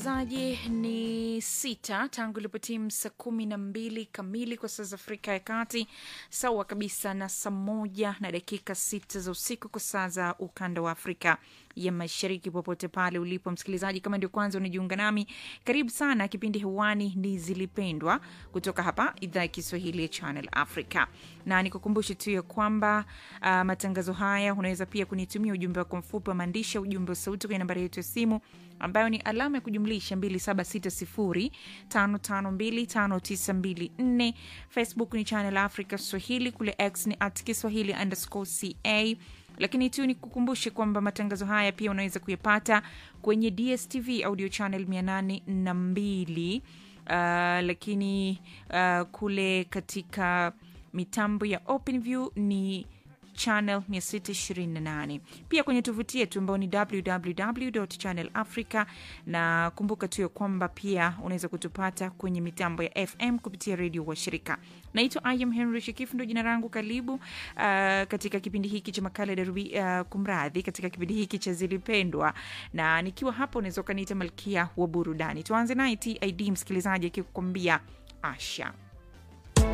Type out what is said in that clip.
zaji ni sita tangu ilipotimu saa kumi na mbili kamili kwa saa za Afrika ya Kati, sawa kabisa na saa moja na dakika sita za usiku kwa saa za ukanda wa Afrika ya Mashariki. Popote pale ulipo msikilizaji, kama ndio kwanza unajiunga nami, karibu sana. Kipindi hewani ni Zilipendwa kutoka hapa idhaa ya Kiswahili ya Channel Africa, na nikukumbushe tu ya kwamba uh, matangazo haya unaweza pia kunitumia ujumbe wako mfupi wa maandishi, ujumbe wa sauti kwenye nambari yetu ya simu ambayo ni alama ya kujumlisha 276055259254. Facebook ni Channel Africa Swahili, kule X ni at Kiswahili underscore ca lakini tu ni kukumbushe kwamba matangazo haya pia unaweza kuyapata kwenye DSTV audio channel 802 uh, lakini uh, kule katika mitambo ya OpenView ni channel 628 pia kwenye tovuti yetu ambayo ni www channel africa na kumbuka tu ya kwamba pia unaweza kutupata kwenye mitambo ya fm kupitia redio wa shirika naitwa im henry shikifu ndo jina langu karibu uh, katika kipindi hiki cha makala darubi uh, kumradhi katika kipindi hiki cha zilipendwa na nikiwa hapa unaweza ukaniita malkia wa burudani tuanze naye tid msikilizaji akikukwambia asha